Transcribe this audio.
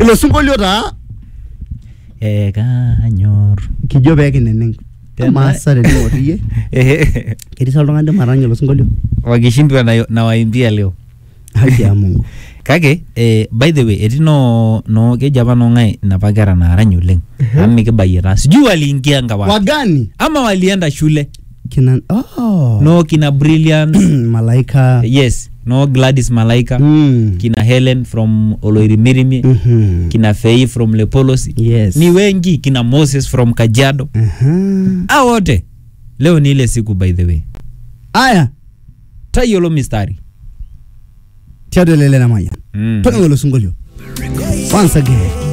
ilo sinkolio taa Eh, kanyor kijo peekineneng Tena- maasa tening'or iyie ketii sa oltung'ani limarany ilo sinkolio wakishindwa na, na waimbia leo haki ya mungu kake eh, by the way etii no, no keji apa nong'ae napa kera naarany oleng amu mikibayie taa sijui waliingia ngawa wagani ama walienda shule kina oh. no kina brilliance malaika yes no gladys malaika mm. kina helen from oloirimirimi Mhm. kina fei from lepolosi yes ni wengi kina moses from kajiado Aha. a wote leo ni ile siku by the way aya tayiolo mistari tiatua elele namayian mm. tong'o ilo sinkolio once again